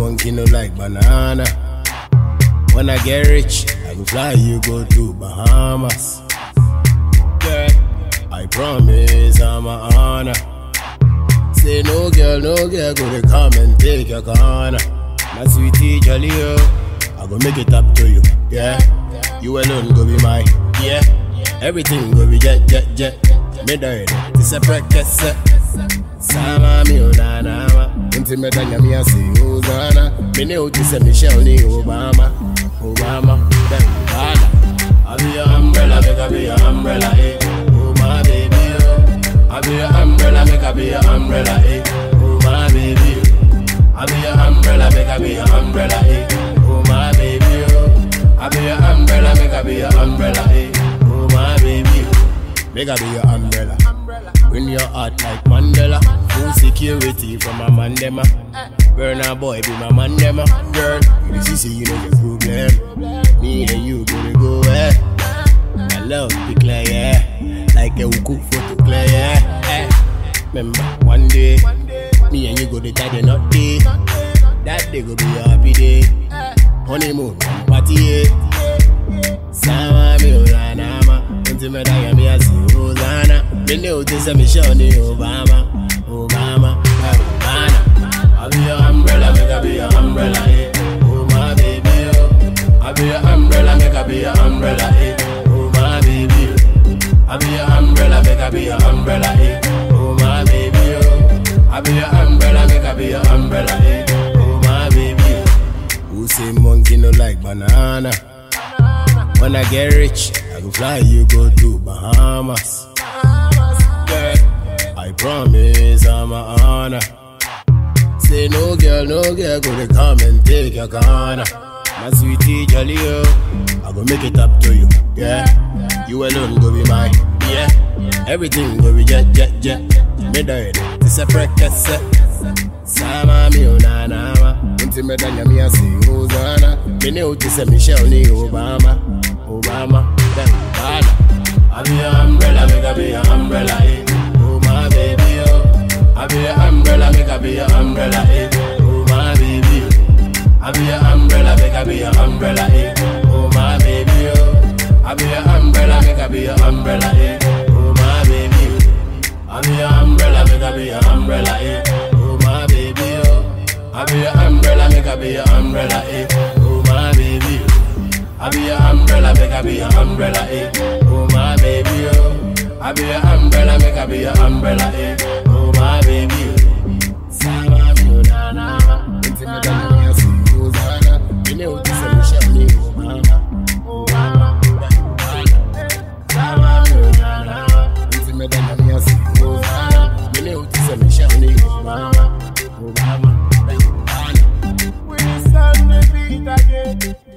monkey no like banana. When I get rich, I go fly you go to Bahamas. Girl, I promise I'm a honor. Say no girl, no girl, go to come and take your corner. My sweetie jolly oh, I go make it up to you. Yeah, you alone go be mine. Yeah, everything go be jet jet jet. Me die, this a practice. Sama mi onana, inti me danya mi asi Hosanna. Me ne uti se Michelle ni Obama, Obama, then Obama. I be your umbrella, make I be your umbrella, eh. Oh my baby, oh. I be your umbrella, make I be your umbrella, eh. Oh my baby, oh. I be your umbrella, make I be your umbrella, eh. Oh my baby, oh. I be your umbrella, make I be your umbrella, eh. Oh my baby, oh. Make I be your umbrella. Win your heart like Mandela. Full security from a mandema. Burn a boy, be my mandema. Girl, you see, see, you know your problem. Me and you gonna go eh. My love be clear, yeah. Like a cook photo clear, yeah. Eh. Remember, one day, me and you go to tie the knot day. That day go be a happy day. Honeymoon, party, yeah. Sama mi ulanama, unti me daya mi asi Hosanna. Me ne uti se mi shoni Obama, Obama, Obama. I be your umbrella, make I be your umbrella, eh. Oh my baby, oh. I be your umbrella, make I be your umbrella, eh. Oh my baby, oh. I be your umbrella, make I be your umbrella, eh. Oh my baby, oh. I be your umbrella, make I be your umbrella, eh. Oh my baby, oh. Who say monkey no like banana? When I get rich, I go fly you go to Bahamas. Girl, I promise I'm a honor. Say no girl, no girl, go to come and take your corner. My sweetie jolly oh, I go make it up to you. Yeah, you alone go be mine. Yeah, everything go be jet jet jet. Me die, this a practice. Sama mi onana, unti me danya mi asi Hosanna. Me ne uti se Michelle ni Obama, Obama, then Obama. I be your umbrella, make I be your umbrella, eh. Oh my baby, oh. I be your umbrella, make I be your umbrella, eh. Oh my baby, oh. I be your umbrella, make I be your umbrella, eh. Oh my baby, oh. I be your umbrella, make I be your umbrella, eh. Oh my baby, oh. I be your umbrella, make I be your umbrella, eh. Oh my baby, oh. I be your umbrella, make I be your umbrella, eh. Oh my baby, oh. I be your umbrella, make I be your umbrella, eh. Oh my baby, oh. I be your umbrella, make I be your umbrella, eh. Oh my baby, oh. Sama mi na na ma, inti me danya mi asi Hosanna. Me ne uti se Michelle ni Obama, Obama, Obama. Sama mi na na ma, inti me danya mi asi Hosanna. Me ne uti se Michelle ni Obama, Obama, Obama. We stand the beat again.